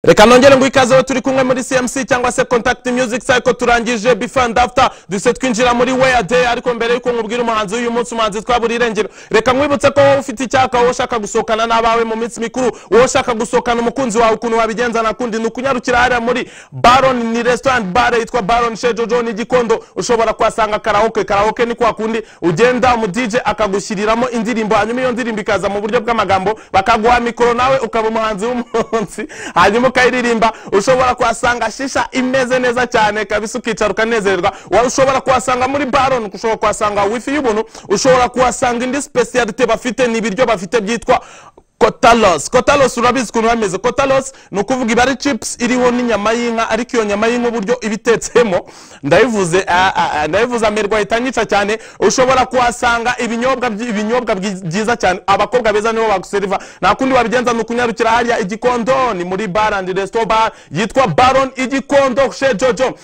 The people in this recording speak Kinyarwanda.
reka nongere ngo ikaze aho turi kumwe muri cmc cyangwa se contact music cycle turangije before and after duse twinjira muri weya day ariko mbere yuko nkubwira umuhanzi w'uyu munsi umuhanzi twabura irengero reka nkwibutse ko wowe ufite icyaka wowe ushaka gusohokana n'abawe mu minsi mikuru wowe ushaka gusohokana umukunzi wawe ukuntu wabigenza nakundi ni ukunyarukira hariya muri baron ni restaurant bar yitwa baron chez jojo ni gikondo ushobora kuhasanga karaoke karaoke ni kwa kundi ugenda mu dj akagushyiriramo indirimbo hanyuma iyo ndirimbo ikaza mu buryo bw'amagambo bakaguha mikoro nawe ukaba umuhanzi w'umunsi hanyuma ukayiririmba ushobora kuhasanga shisha imeze neza cyane kabisa ukicara ukanezererwa wa- ushobora kuhasanga muri baron ushobora kuhasanga wifi y'ubuntu ushobora kuhasanga indi specialite bafite ni ibiryo bafite byitwa kotalos kotalos urabizi ukuntu bameze kotalos ni ukuvuga iba ari chips iriho n'inyama y'inka ariko iyo nyama y'inka uburyo iba itetsemo ndayivuze ah, ah, ah, ndayivuze amerwa ahita anyica cyane ushobora kuhasanga ibinyobwa byi- ibinyobwa byi- byiza cyane abakobwa beza nibo baguseriva nta kundi wabigenza ni ukunyarukira hariya igikondo ni muri bar and resto bar yitwa baron igikondo chez jojo